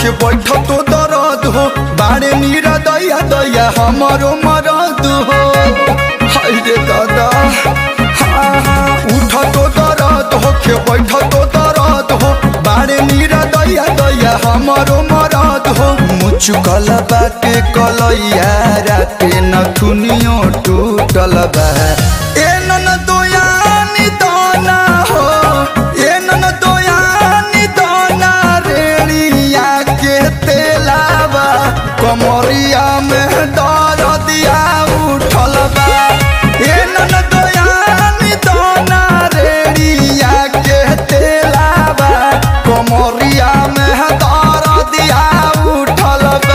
होके बैठ तो दर्द हो बाड़े नीरा दैया दैया हमारो मरद हो हाय रे दादा हाँ हाँ उठ तो दर्द होके बैठ तो दर्द हो बाड़े नीरा दैया दैया हमारो मरद हो मुचुकल बाटे कलैया राते नथुनियो टूटल बा ए नन दोयानी दोना हो ए नन दोयानी दोना रेणिया के तेलावा कमरिया में दर दिया उठल बा ए नन दोयानी दोना रेणिया के तेलावा कमरिया में दर दिया उठल बा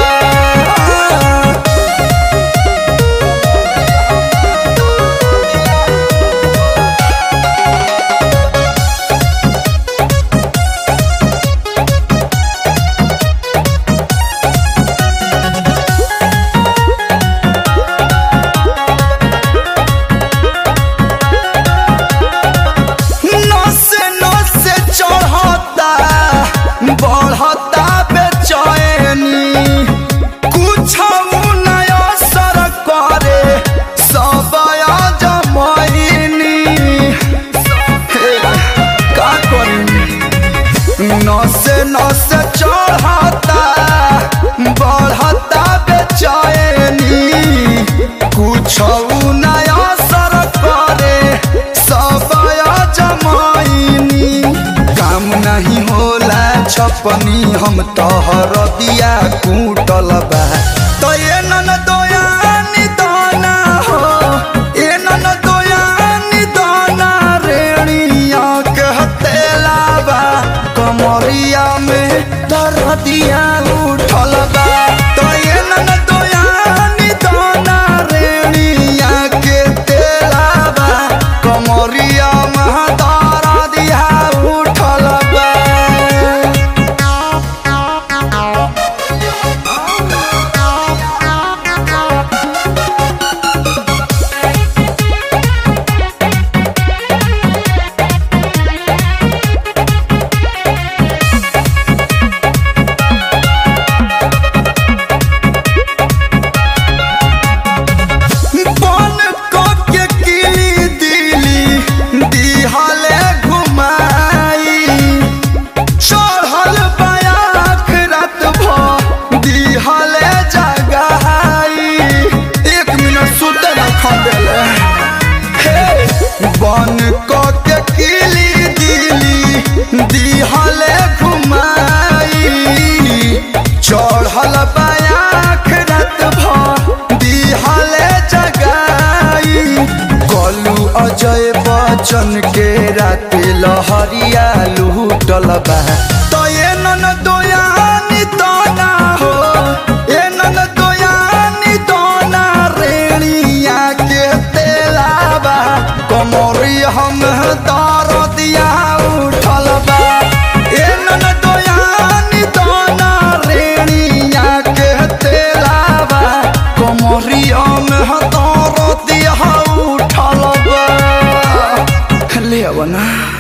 नसे नसे चढ़ता बढ़ता बेचैनी कुछ नय असर करे सब जमैनी हे, का करी नसे नसे चढ़ता बढ़ता बेचैनी कुछ नय असर करे सब जमाइनी काम नहीं होला छपनी हम तोहर दिया कूटल बा तो ये नन दोयानी दोना हो ये नन दोयानी दोना रेणिया कहते लाबा कमरिया में दर्दिया उठल बा तो ये नन दोयानी दोना रेणिया के तेलाबा कमरिया में दर्दिया उठल बा बन के किली दिली दिहले घुमाई चढ़ल बयाख रात भ दिहले जगाई एक मिनट सुते न खदेले हे बन के किली दिली दिहले घुमाई चढ़ल बयाख रात भ दिहले जगाई कलू अजय बच्चन के राते लहरिया लूटल बा तो ये नन दोयानी दोना हो ये नन दोयानी दोना रेणिया के तेलाबा कमरी हम दर दिया उठल बा ये नन दोयानी दोना रेणिया के तेलाबा कमरिया में दर दिया उठल बा ले अब ना